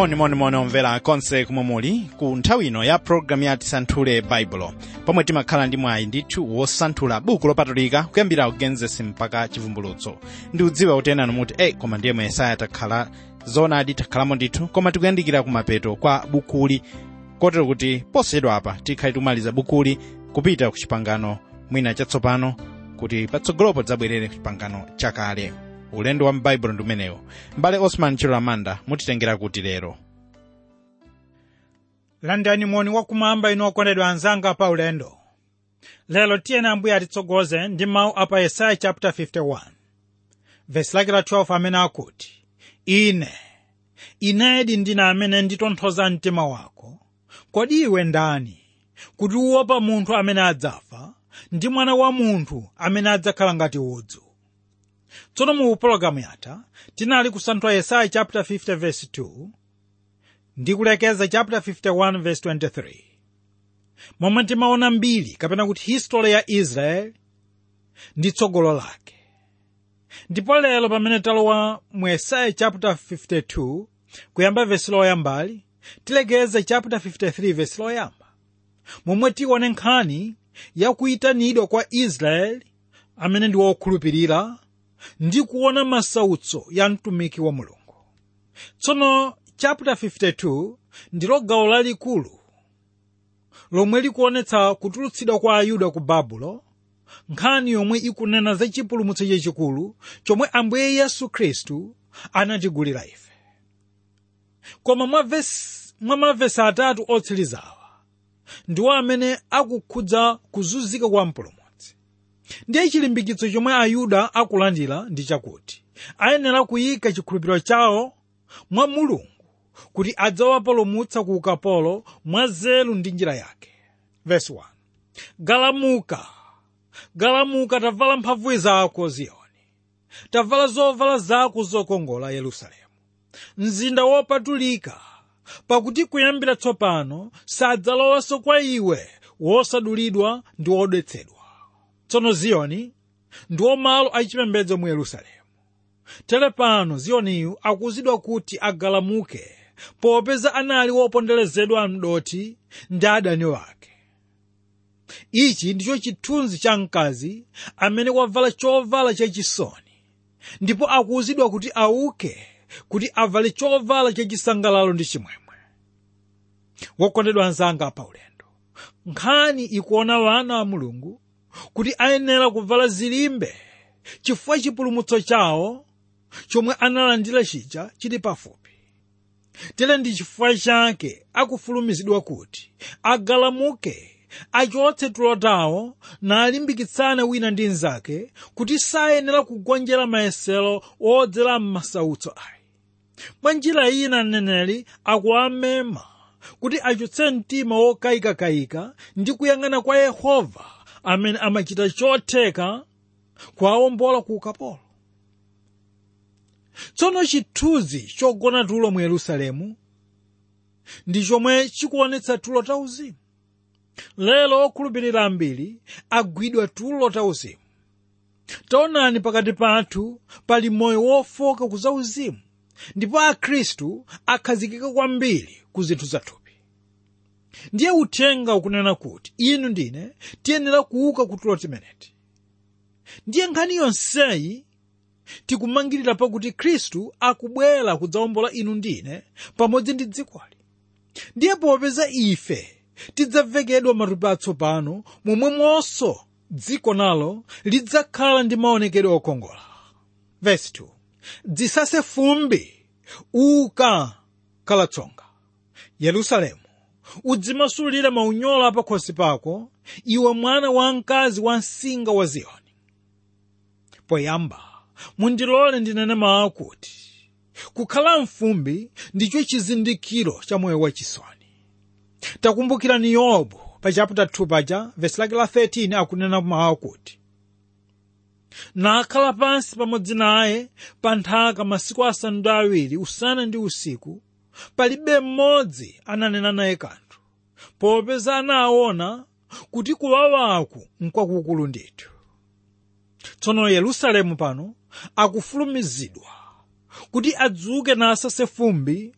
monimoni omvera konse kumwe muli ku nthawi ino ya pologalamu ya tisanthule baibulo pomwe timakhala ndi mwayi ndithu wosanthula buku lopatulika kuyambira ku genesis mpaka chivumbulutso ndi udziwa kuti enanu muti ei koma ndiye mu yesaya takhala zoonadi takhalamo ndithu koma tikuyandikira kumapeto kwa bukuli kotero kuti posachedwa apa tikhale tikumaliza bukuli kupita ku chipangano mwina chatsopano kuti patsogolopo tidzabwerere ku chipangano chakale ulendo wa m'baibulo ndi umenewo m'bale osman chilolamanda mutitengera kuti lero landani moni wakumwamba inu okondedwa anzanga pa ulendo lero tiyeni ambuye atitsogoze ndi mawu apa yesaya chapter 51 vesi lake la 12 amene akuti ine inedi ndine amene nditonthoza mtima wako kodi iwe ndani kuti uopa munthu amene adzafa ndi mwana wa munthu amene adzakhala ngati udzu tsono mu pologalamu yatha tinali kusanthula yesaya chapter 50 verse 2 ndi kulekeza chapter 51 verse 23 momwe timaona mbiri kapena kuti history ya israeli ndi tsogolo lake ndipo lero pamene talowa mu yesaya chapter 52 kuyamba vesi loyambali tilekeze chapter 53 vesi loyamba momwe tione nkhani yakuyitanidwa kwa israeli amene ndi wokhulupirira ndi kuona masautso ya mtumiki wa mulungu tsono chapter 52 ndilo gawo lalikulu lomwe likuonetsa kutulutsidwa kwa ayuda ku babulo nkhani yomwe ikunena za chipulumutso chachikulu chomwe ambuye yesu khristu anatigulira ife koma mwa vesi- mwa mavesi atatu otsirizawa ndiwo amene akukhudza kuzunzika kwa mpulumutsi ndiye chilimbikitso chomwe ayuda akulandira ndi chakuti ayenera kuyika chikhulupiriro chawo mwa mulungu kuti adzawapulumutsa ku ukapolo mwa nzeru ndi njira yake Verse 1. galamuka galamuka tavala mphamvu zako ziyoni tavala zovala zako zokongola yerusalemu mzinda wopatulika pakuti kuyambira tsopano sadzalowanso kwa iwe wosadulidwa ndi wodetsedwa tsono ziyoni ndiwo malo achipembedzo mu yerusalemu tere pano ziyoniyu akuzidwa kuti agalamuke popeza anali woponderezedwa mdoti ndi adani wake ichi ndicho chithunzi cha mkazi amene wavala chovala chachisoni ndipo akuwuzidwa kuti auke kuti avale chovala chachisangalalo ndi chimwemwe wokondedwa anzanga pa ulendo nkhani ikuona wana wa mulungu kuti ayenera kuvala zilimbe chifukwa chipulumutso chawo chomwe analandira chija chili pafupi tere ndi chifukwa chake akufulumizidwa kuti agalamuke achotse tulo tawo nalimbikitsane wina ndi mnzake kuti sayenera kugonjera mayesero odzera m'masautso ayi mwa njira ina mneneri akuwamema kuti achotse mtima wokayikakayika ndi kuyang'ana kwa yehova amene amachita chotheka kuwawombola ku ukapolo tsono chithunzi chogona tulo mu yerusalemu ndi chomwe chikuonetsa tulo tauzimu lero okhulupirira ambiri agwidwa tulo tauzimu taonani pakati pathu pali moyo wofoka ku zauzimu ndipo akhristu akhazikika kwambiri ku zinthu zathupi ndiye uthenga ukunena kuti inu ndine tiyenera kuuka ku tulo timeneti ndiye nkhani yonseyi tikumangirira pakuti khristu akubwera kudzawombola inu ndine pamodzi ndi dzikoli ndiye popeza ife tidzavekedwa matupi atsopano momwemonso dziko nalo lidzakhala ndi maonekedwe okongola Verse 2. dzisase fumbi uka kalatsonga yerusalemu udzimasulire maunyolo pakhosi pako iwe mwana wamkazi wa msinga wa ziyoni poyamba mundilole ndinene mawu kuti kukhala mfumbi ndicho chizindikiro cha moyo wachisoni takumbukirani yobu pa chapter 2 paja vesi lake la 13 akunena mawu kuti nakhala pansi pamodzi naye pa nthaka masiku asanu ndi awiri usana ndi usiku palibe mmodzi ananena naye kanthu popeza anaona kuti kuwawaku nkwakukulu ndithu tsono yerusalemu pano akufulumizidwa kuti adzuke nasase fumbi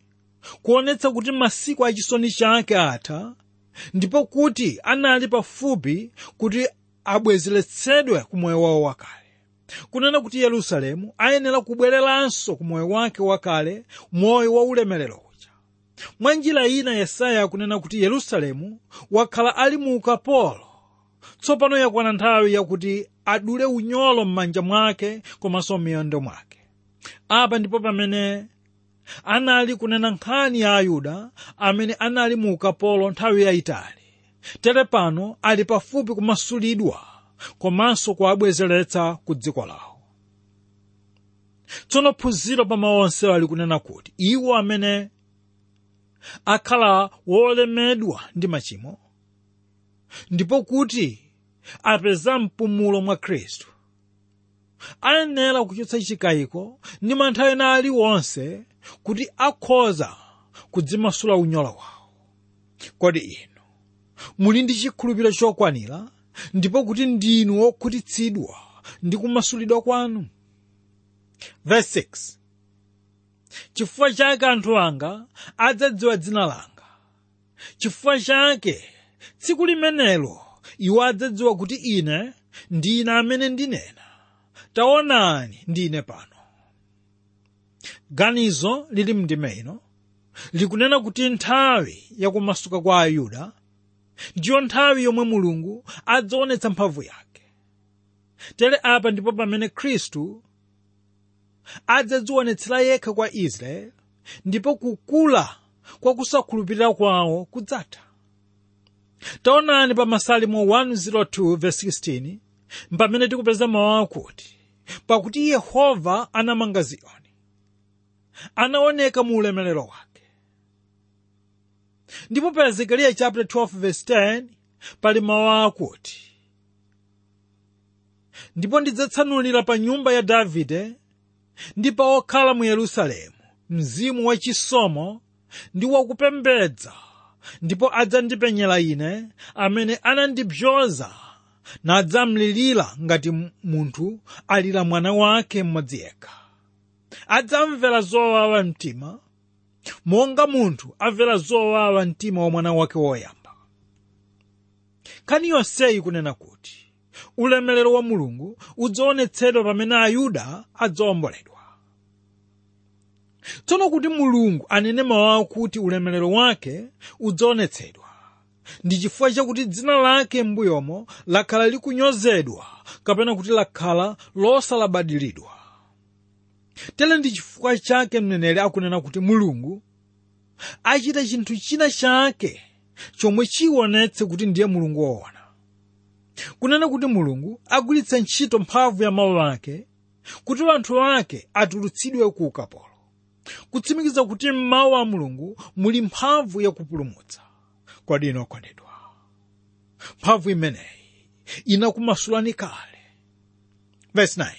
kuonetsa kuti masiku achisoni chake atha ndipo kuti anali pafupi kuti abwezeretsedwe ku moyo wawo wakale kunena kuti yerusalemu ayenera kubwereranso ku moyo wake wakale moyo wa ulemerero uja mwa njira ina yesaya akunena kuti yerusalemu wakhala ali mu ukapolo tsopano yakwana nthawi yakuti adule unyolo m'manja mwake komanso m'miyendo mwake apa ndipo pamene anali kunena nkhani ya ayuda amene anali mu ukapolo nthawi yayitali tere pano ali pafupi kumasulidwa komanso kuabwezeretsa ku dziko lawo tsono phunziro pa mawu onsewo ali kunena kuti iwo amene akhala wolemedwa ndi machimo ndipo kuti apeza mpumulo mwa khristu ayenera kuchotsa chikayiko ndi mantha ena aliwonse kuti akhoza kudzimasula unyolo wawo kodi inu muli ndi chikhulupiriro chokwanira ndipo kuti ndinu wokhutitsidwa ndi kumasulidwa kwanu verse 6 chifukwa chake anthu anga adzadziwa dzina langa chifukwa chake tsiku limenelo iwo adzadziwa kuti ine ndine amene ndinena taonani ndine pano ganizo lili mndime ino likunena kuti nthawi yakumasuka kwa ayuda ndiyo nthawi yomwe mulungu adzaonetsa mphamvu yake tere apa ndipo pamene khristu adzadzionetsera yekha kwa israeli ndipo kukula kwa kusakhulupirira kwawo kudzatha taonani pa masalimo 102:16 pamene tikupeza mawu akuti pakuti yehova anamanga ziyoni anaoneka mu ulemerero wake ndipo pa ezekiel chapter 12:10 pali mawu akuti ndipo ndidzatsanulira pa nyumba ya davide ndi pa okhala mu yerusalemu mzimu wachisomo ndi wakupembedza ndipo adzandipenyera ine amene anandibzoza nadzamlirira ngati munthu alira mwana wake mmodzi yekha adzamvera zowawa mtima monga munthu amvera zowawa mtima wa mwana wake woyamba nkhani yonseyi kunena kuti ulemerero wa mulungu udzaonetsedwa pamene ayuda adzawomboledwa tsono kuti mulungu anene mawu akuti ulemerero wake udzaonetsedwa ndi chifukwa chakuti dzina lake m'mbuyomo lakhala likunyozedwa kapena kuti lakhala losalabadiridwa tere ndi chifukwa chake mneneri akunena kuti mulungu achita chinthu china chake chomwe chionetse kuti ndiye mulungu woona kunena kuti mulungu agwiritsa ntchito mphamvu ya mawu ake kuti anthu ake atulutsidwe ku ukapolo kutsimikiza kuti m'mawu a mulungu muli mphamvu yakupulumutsa kodi inu okondedwa mphamvu imeneyi inakumasulani kale verse 9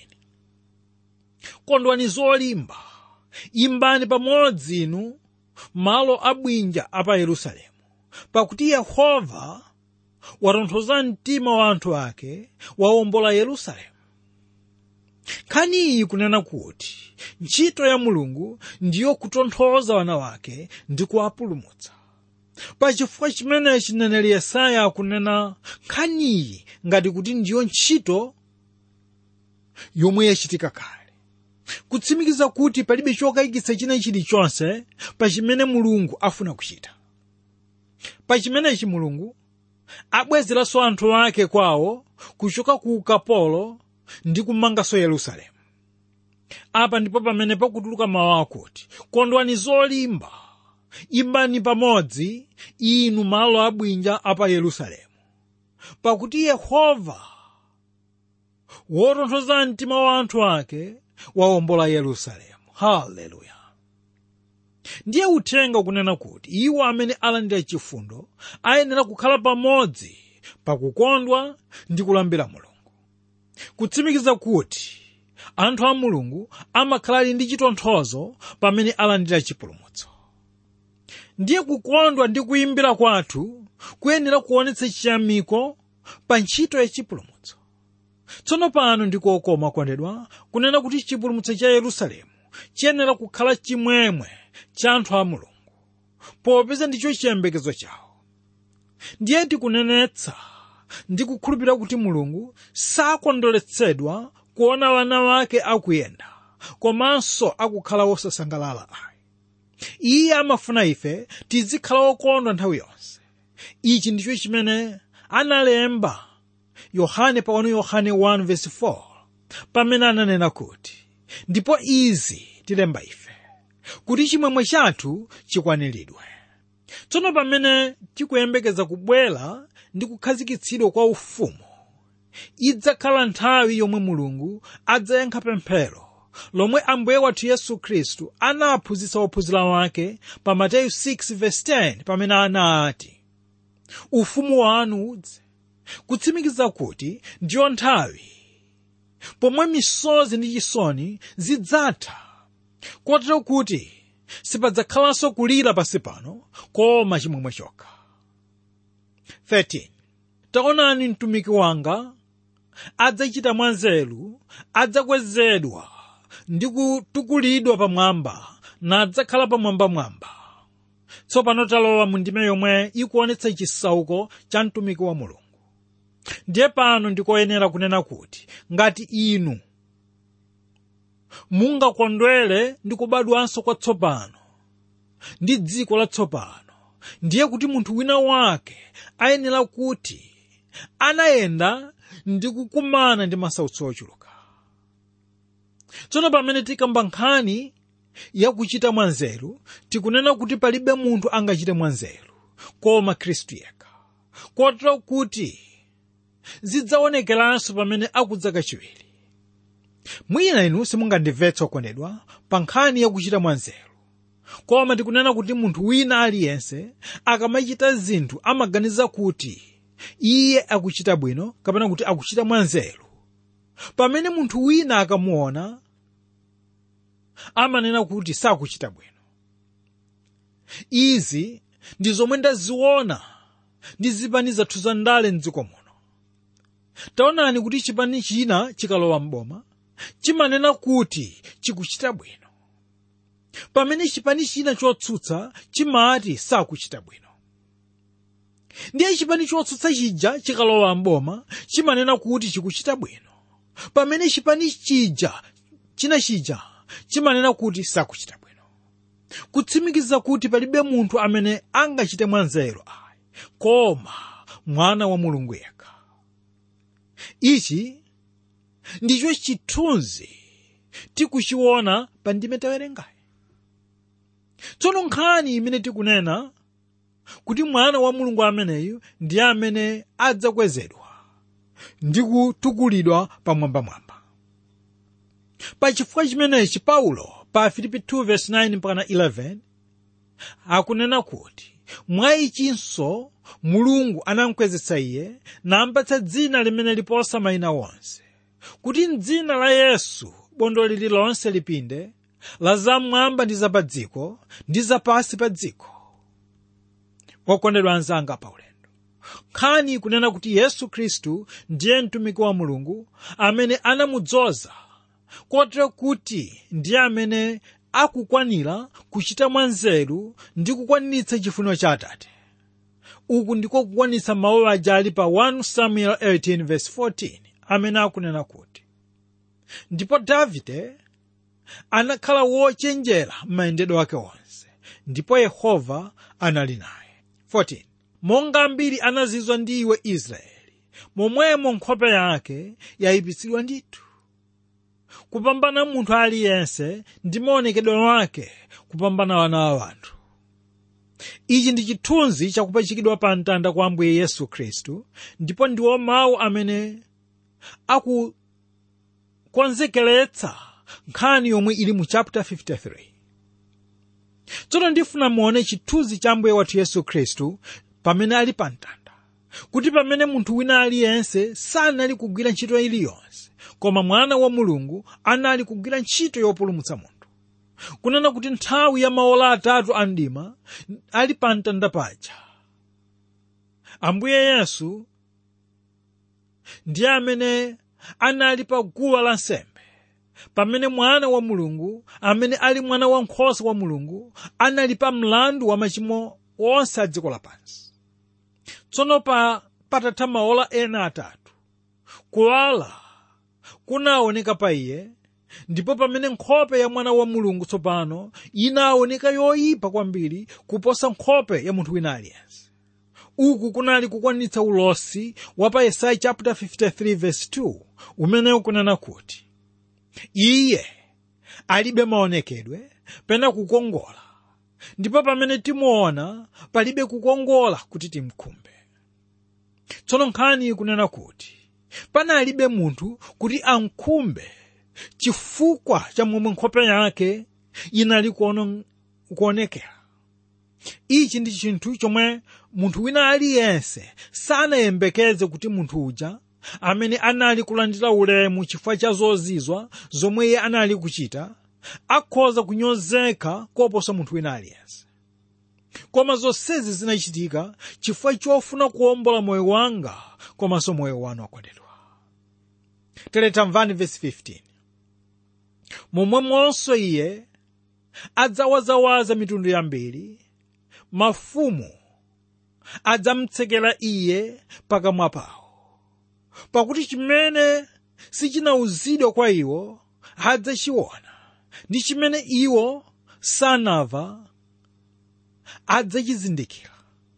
kondwani zolimba imbani pamodzi inu malo abwinja apa yerusalemu pakuti yehova watonthoza mtima wa anthu ake wawombola yerusalemu nkhani iyi kunena kuti ntchito ya mulungu ndiyo kutonthoza wana wake ndi kuwapulumutsa pachifukwa chimenechi mneneri yesaya akunena nkhaniyi ngati kuti ndiyo ntchito yomwe yachitika kale kutsimikiza kuti palibe chokayikitsa china chilichonse pa chimene mulungu afuna kuchita pa chimenechi mulungu abwezeranso anthu ake kwawo kuchoka ku ukapolo ndi kumanganso yerusalemu apa ndipo pamene pakutuluka mawu akuti kondwani zolimba imbani pamodzi inu malo abwinja apa yerusalemu pakuti yehova wotonthoza mtima wa anthu ake wawombola yerusalemu haleluya ndiye uthenga ukunena kuti iwo amene alandira chifundo ayenera kukhala pamodzi pakukondwa ndi kulambira mulungu kutsimikiza kuti anthu a mulungu amakhala ali ndi chitonthozo pamene alandira chipulumutso ndiye kukondwa ndi kuyimbira kwathu kuyenera kuonetsa chiyamiko pa ntchito ya chipulumutso tsono pano ndikokoma kondedwa kunena kuti chipulumutso cha yerusalemu chiyenera kukhala chimwemwe cha anthu a mulungu popeza ndicho chiyembekezo chawo ndiye tikunenetsa ndi kukhulupirira kuti mulungu sakondweretsedwa kuona wana wake akuyenda komanso akukhala wosasangalala ayi iye amafuna ife tizikhala wokondwa nthawi yonse ichi ndicho chimene analemba yohane pa 1 yohane 1:4 pamene ananena kuti ndipo izi tilemba ife kuti chimwemwe chathu chikwaniridwe tsono pamene tikuyembekeza kubwera ndi kukhazikitsidwa kwa ufumu idzakhala nthawi yomwe mulungu adzayankha pemphero lomwe ambuye wathu yesu khristu anaphunzitsa ophunzira wake pa mateyu 6:10 pamene anati ufumu wanu udze kutsimikiza kuti ndiyo nthawi pomwe misozi ndi chisoni zidzatha kotero kuti sipadzakhalanso kulira pansi pano koma chimwemwe chokha 13 taonani mtumiki wanga adzachita mwanzeru adzakwezedwa ndi kutukulidwa pamwamba nadzakhala pamwambamwamba tsopano talowa mu ndime yomwe ikuonetsa chisauko cha mtumiki wa mulungu ndiye pano ndikoyenera kunena kuti ngati inu mungakondwere ndi kubadwanso kwatsopano ndi dziko latsopano ndiye kuti munthu wina wake ayenera kuti anayenda ndi kukumana ndi masautso ochuluka tsono pamene tikamba nkhani yakuchita mwanzeru tikunena kuti palibe munthu angachite mwanzeru koma khristu yekha kotero kuti zidzaonekeranso pamene akudza kachiwiri mwina inu simungandimvetse okondedwa pa nkhani yakuchita mwanzeru koma tikunena kuti munthu wina aliyense akamachita zinthu amaganiza kuti iye akuchita bwino kapena kuti akuchita mwanzeru pamene munthu wina akamuona amanena kuti sakuchita bwino izi ndi zomwe ndaziona ndi zipani zathu za ndale mdziko muno taonani kuti chipani china chikalowa mboma chimanena kuti chikuchita bwino pamene chipani china chotsutsa chimati sakuchita bwino ndiye chipani chotsutsa chija chikalowa mboma chimanena kuti chikuchita bwino pamene chipani chija china chija chimanena kuti sakuchita bwino kutsimikiza kuti palibe munthu amene angachite mwanzeru ayi koma mwana wa mulungu yekha ichi ndicho chithunzi tikuchiona pa ndime tawerengayi tsono nkhani imene tikunena kuti mwana wa mulungu ameneyu ndiye amene adzakwezedwa ndi kutukulidwa pamwambamwamba pa chifukwa chimenechi paulo pa filipi 2:9-11 akunena kuti mwa ichinso mulungu anamkwezetsa iye nampatsa dzina limene liposa mayina wonse kuti mdzina la yesu bondo lililonse lipinde la zamwamba ndi zapadziko ndi zapasi pa dziko okondedwa anzanga paulendo nkhani ikunena kuti yesu khristu ndiye mtumiki wa mulungu amene anamudzoza kotero kuti ndiye amene akukwanira kuchita mwanzeru ndi kukwaniritsa chifuniro cha atate uku ndiko kukwanitsa mawu aja ali pa 1 samuel 18:14 amene akunena kuti ndipo davide anakhala wochenjera m'mayendedwe ake onse ndipo yehova anali naye 14 monga ambiri anazizwa ndi iwe israeli momwemo nkhope yake yayipitsidwa ndithu kupambana munthu aliyense ndi maonekedwe wake kupambana wana wa anthu ichi ndi chithunzi chakupachikidwa pa mtanda kwa ambuye yesu khristu ndipo ndiwo mawu amene akukonzekeretsa nkhani yomwe ili mu chapter 53 tsono ndifuna muone chithunzi cha ambuye wathu yesu khristu pamene ali pa mtanda kuti pamene munthu wina aliyense sanali kugwira ntchito iliyonse koma mwana wa mulungu anali kugwira ntchito yopulumutsa munthu kunena kuti nthawi ya maola atatu a mdima ali pa mtanda paja ambuye yesu ndiye amene anali pa guwa lansembe pamene mwana wa mulungu amene ali mwana wankhosa wa mulungu anali pa mlandu wa machimo onse a dziko lapansi tsono pa patatha maola ena atatu kuwala kunaoneka pa iye ndipo pamene nkhope ya mwana wa mulungu tsopano inaoneka yoyipa kwambiri kuposa nkhope ya munthu wina aliyense uku kunali kukwanitsa ulosi wa pa yesaya chapter 53 verse 2 umene ukunena kuti iye alibe maonekedwe pena kukongola ndipo pamene timuona palibe kukongola kuti timkhumbe tsono nkhani ikunena kuti panalibe munthu kuti amkhumbe chifukwa cha momwe nkhope yake inali kuono- kuonekera ichi ndi chinthu chomwe munthu wina aliyense sanayembekeze kuti munthu uja amene anali kulandira ulemu chifukwa cha zozizwa zomwe iye anali kuchita akhoza kunyozeka koposa munthu wina aliyense koma zonsezi zinachitika chifukwa chofuna kuwombola moyo wanga komanso moyo wanu akondedwa tere tamvani vesi 15 momwemonso iye adzawazawaza mitundu yambiri mafumu adzamtsekera iye pakamwa pawo pakuti chimene sichinawuzidwa kwa iwo adzachiona ndi chimene iwo sanava adzachizindikira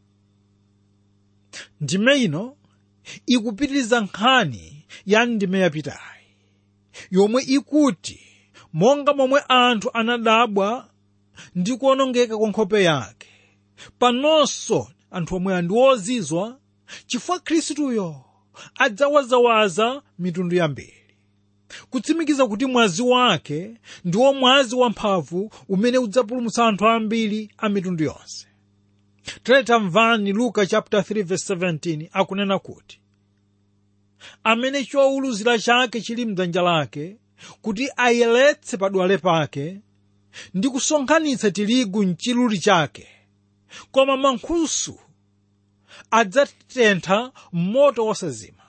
ndime ino ikupitiriza nkhani ya ndime yapitayi yomwe ikuti monga momwe anthu anadabwa ndi kuonongeka kwa nkhope yake panonso anthu omwe ndi ozizwa chifukwa khristuyo adzawazawaza mitundu yambiri kutsimikiza kuti mwazi wake ndiwo mwazi wamphamvu umene udzapulumutsa anthu ambiri a mitundu yonse tamvani luka chapter 3 verse 17 akunena kuti amene chowuluzira chake chili mdzanja lake kuti ayeretse padwale pake ndi kusonkhanitsa tirigu mchiluli chake koma mankhusu adzatentha moto wosazima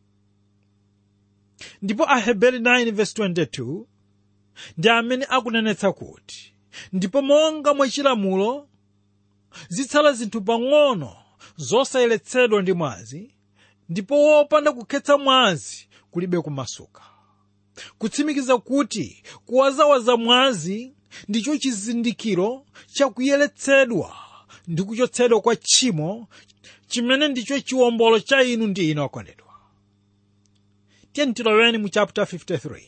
ndipo aheberi 9 verse 22 ndi amene akunenetsa kuti ndipo monga mwachilamulo zitsala zinthu pang'ono zosayeretsedwa ndi mwazi ndipo wopanda kukhetsa mwazi kulibe kumasuka kutsimikiza kuti kuwazawaza mwazi ndicho chizindikiro chakuyeretsedwa ndi kuchotsedwa kwa tchimo chimene ndicho chiwombolo cha inu ndi ine okondedwa tiyeni tiloweni mu chapter 53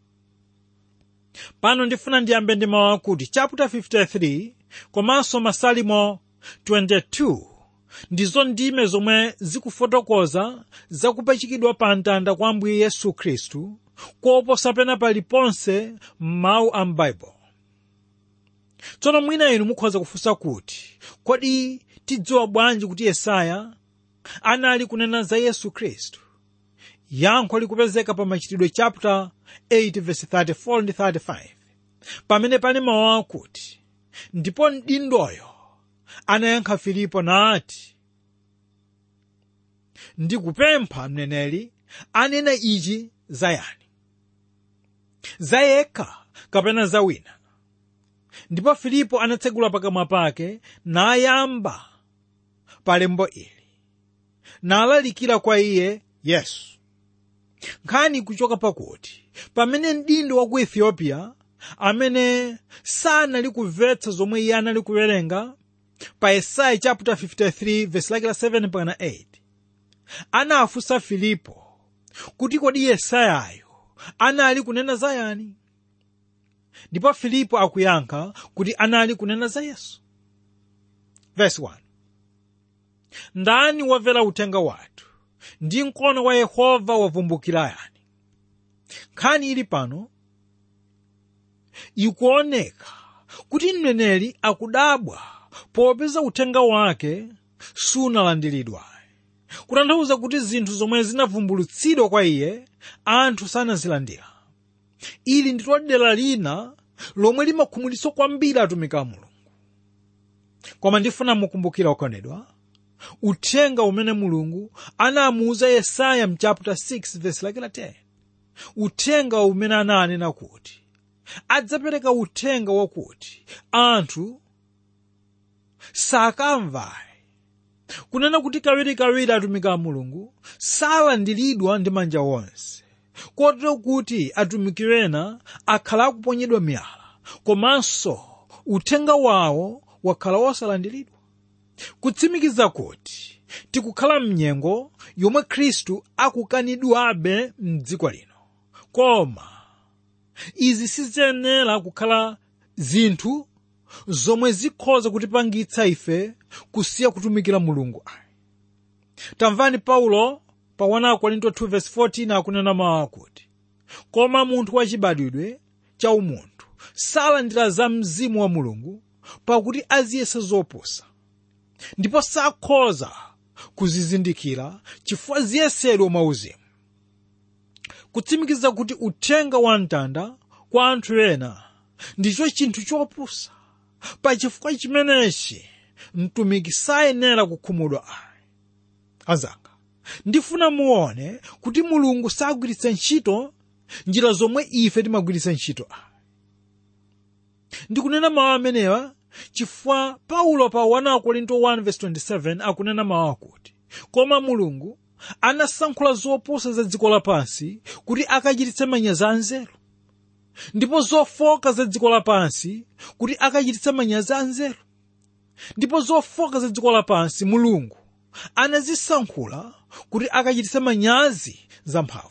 pano ndifuna ndiyambe ndi mawu akuti chapter 53 komanso masalimo 22 ndizo ndime zomwe zikufotokoza zakupachikidwa pa mtanda kwa ambuye yesu khristu koposa pena paliponse m'mawu a m'baibulo tsono mwina inu mukhoza kufunsa kuti kodi tidziwa bwanji kuti yesaya anali kunena za yesu khristu yankho likupezeka pa machitidwe chapter 8 verse 34 ndi 35 pamene pali mawu akuti ndipo mdindoyo anayankha filipo nati ndikupempha mneneri anena ichi za yani za yekha kapena za wina ndipo filipo anatsegula pakamwa pake nayamba pa lembo ili nalalikira kwa iye yesu nkhani kuchoka pakuti pamene mdindo wa ku ethiopia amene sanali kumvetsa zomwe iye anali kuwerenga pa yesaya chapter 53 verse lake la 7 pana 8 anafunsa filipo kuti kodi yesayayo anali kunena za yani ndipo filipo akuyankha kuti anali kunena za yesu verse 1 ndani wamvera uthenga wathu ndi mkono wa yehova wavumbukira yani nkhani ili pano ikuoneka kuti mneneri akudabwa popeza uthenga wake sunalandiridwa kutanthauza kuti zinthu zomwe zinavumbulutsidwa kwa iye anthu sanazilandira ili ndilo dera lina lomwe limakhumudwitsa kwambiri atumiki a mulungu koma ndifuna mukumbukira okondedwa uthenga umene mulungu anamuuza yesaya mchapter 6 verse lake la 10 uthenga umene ananena kuti adzapereka uthenga wakuti anthu sakamvayi kunena kuti kawirikawiri atumiki a mulungu salandiridwa ndi manja onse kotero kuti atumiki ena akhala akuponyedwa miyala komanso uthenga wawo wakhala wosalandiridwa kutsimikiza kuti tikukhala mnyengo yomwe khristu akukanidwabe mdziko lino koma izi siziyenera kukhala zinthu zomwe zikhoza kutipangitsa ife kusiya kutumikira mulungu ayi tamvani paulo pa 1 korinto 2:14 akunena mawu akuti koma munthu wachibadwidwe cha umunthu salandira za mzimu wa mulungu pakuti aziyesa zopusa ndipo sakhoza kuzizindikira chifukwa ziyesedwa mwauzimu kutsimikiza kuti uthenga wa mtanda kwa anthu ena ndicho chinthu chopusa pachifukwa chimenechi mtumiki sayenera kukhumudwa ayi azanga ndifuna muone kuti mulungu sagwiritsa ntchito njira zomwe ife timagwiritsa ntchito ayi ndikunena mawu amenewa chifukwa paulo pa 1 korinto 1:27 akunena mawu akuti koma mulungu anasankhula zopusa za dziko lapansi kuti akachititse manyazi anzeru ndipo zofoka za dziko lapansi kuti akachititse manyazi anzeru ndipo zofoka za dziko lapansi mulungu anazisankhula kuti akachititse manyazi zamphamvu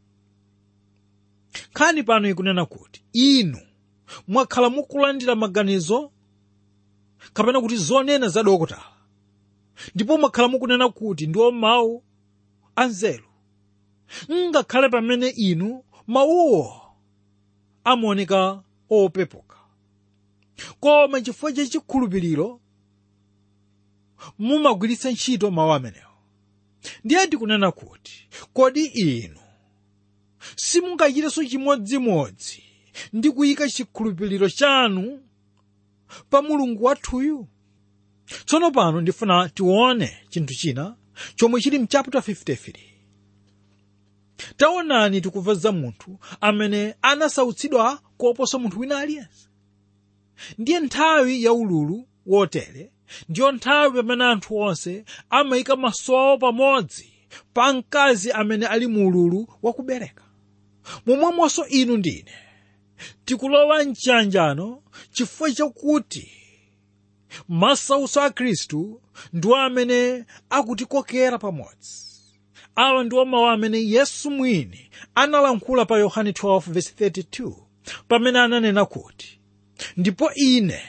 nkhani pano ikunena kuti inu mwakhala mukulandira maganizo kapena kuti zonena za dokotala ndipo mwakhala mukunena kuti ndiwo mawu anzeru ngakhale pamene inu mawuwo amaoneka opepuka koma chifukwa cha chikhulupiriro mumagwiritsa ntchito mawu amenewo ndiye ndikunena kuti kodi inu simungachitenso chimodzimodzi ndi kuyika chikhulupiriro chanu pa mulungu wathuyu tsono pano ndifuna tione chinthu china chomwe chili mchapter 53 taonani tikumva za munthu amene anasautsidwa koposa munthu wina aliyense ndiye nthawi ya ululu wotere ndiyo nthawi pamene anthu onse amayika maso awo pamodzi pa mkazi amene ali mu ululu wakubereka momwemonso inu ndine tikulowa mchiyanjano chifukwa chakuti masautso a khristu ndiwo amene akutikokera pamodzi awa ndiwo mawu amene yesu mwini analankhula pa yohane 12:32 pamene ananena kuti ndipo ine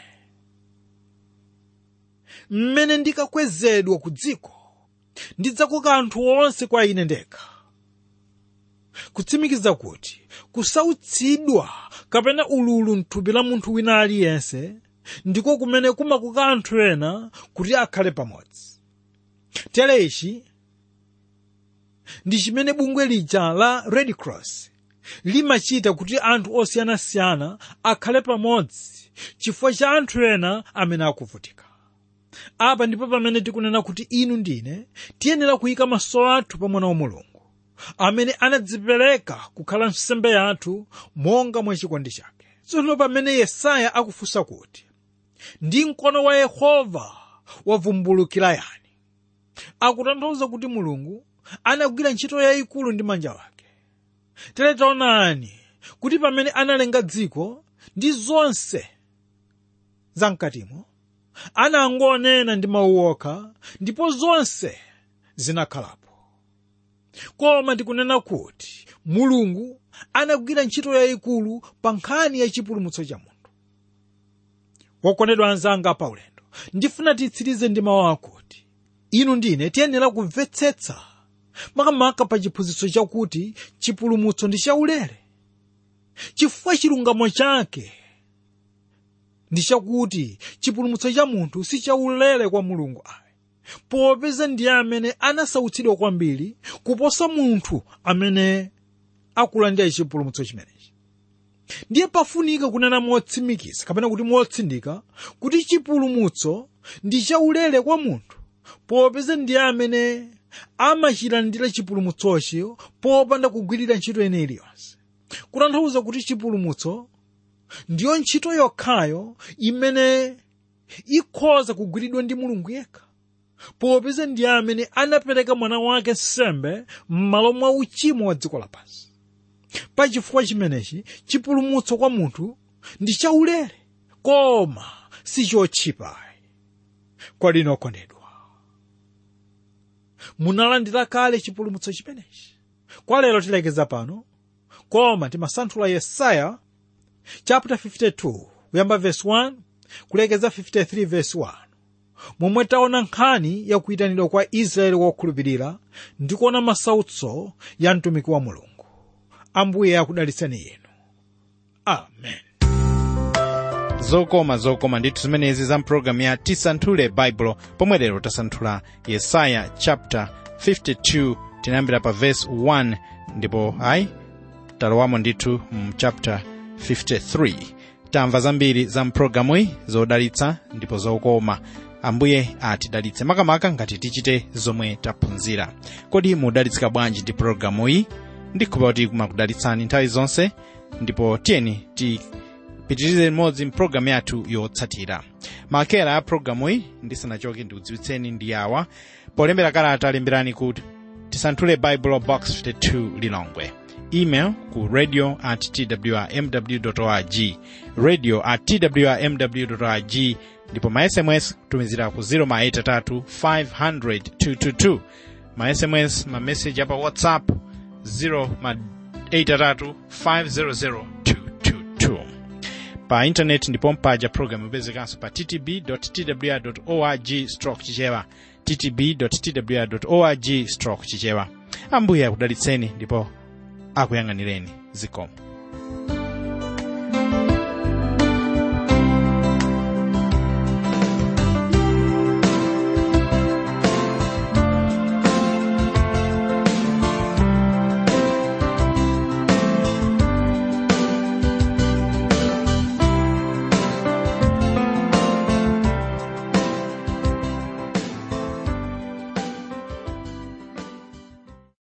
mmene ndikakwezedwa ku dziko ndidzakoka anthu onse kwa ine ndekha kutsimikiza kuti kusautsidwa kapena ululu mthupi la munthu wina aliyense ndiko kumene kumakoka anthu ena kuti akhale pamodzi tere ichi ndi chimene bungwe lija la red cross limachita kuti anthu osiyanasiyana akhale pamodzi chifukwa cha anthu ena amene akuvutika apa ndipo pamene tikunena kuti inu ndine tiyenera kuyika maso athu pa mwana wa mulungu amene anadzipereka kukhala nsembe yathu monga mwa chikondi chake tsono pamene yesaya akufunsa kuti ndi mkono wa yehova wavumbulukira yani akutanthauza kuti mulungu anagwira ntchito yayikulu ndi manja ake tere taonani kuti pamene analenga dziko ndi zonse zamkatimo anangonena ndi mawu okha ndipo zonse zinakhalapo koma ndikunena kuti mulungu anagwira ntchito yayikulu pa nkhani ya chipulumutso cha munthu wokondedwa anzanga paulendo ndifuna titsirize ndi mawu akuti inu ndine tiyenera kumvetsetsa makamaka pa chiphunzitso chakuti chipulumutso ndi chaulere chifukwa chilungamo chake ndi chakuti chipulumutso cha munthu si chaulere kwa mulungu ayi popeza ndiye amene anasautsidwa kwambiri kuposa munthu amene akulandira chipulumutso chimenechi ndiye pafunika kunena motsimikiza kapena kuti motsindika kuti chipulumutso ndi chaulere kwa munthu popeza ndiye amene amachilandira chipulumutsochi popanda kugwirira ntchito ine iliyonse kutanthauza kuti chipulumutso ndiyo ntchito yokhayo imene ikhoza kugwiridwa ndi mulungu yekha popeza ndiye amene anapereka mwana wake nsembe m'malo mwa uchimo wa dziko lapansi pachifukwa chimenechi chipulumutso kwa munthu ndi chaulere koma sichotchipa kwa lino okondedwa munalandira kale chipulumutso chimenechi kwa lero tilekeza pano koma timasanthula yesaya chapter 52 kuyamba verse 1 kulekeza 53 verse 1 momwe taona nkhani yakuyitanidwa kwa israeli wokhulupirira ndi kuona masautso ya mtumiki wa mulungu ambuye akudalitseni inu amen zokoma zokoma ndithu zimenezi za mpulogalamu ya tisanthule baibulo pomwe lero tasanthula yesaya chapter 52 tinayambira pa verse 1 ndipo ayi talowamo ndithu mu chapter 53 tamva zambiri za mpulogalamuyi zodalitsa ndipo zokoma ambuye atidalitse makamaka ngati tichite zomwe taphunzira kodi mudalitsika bwanji ndi pulogalamuyi ndikhulupirira kuti kumakudalitsani nthawi zonse ndipo tiyeni tipitirize limodzi mpulogalamu yathu yotsatira makera a pulogalamuyi ndisanachoke ndikudziwitseni ndi awa polembera kalata lemberani ku tisanthule bible box 52 lilongwe email ku radio at twrmw org radio at twrmw org ndipo ma sms kutumizira ku 0 500 222 ma sms ma message apa whatsapp 0 ma 8 500 222 pa intaneti ndipo mpaja programu ipezekanso pa ttb twr org stroke chichewa ttb twr org stroke chichewa ambuye akudalitseni ndipo akuyang'anireni zikomo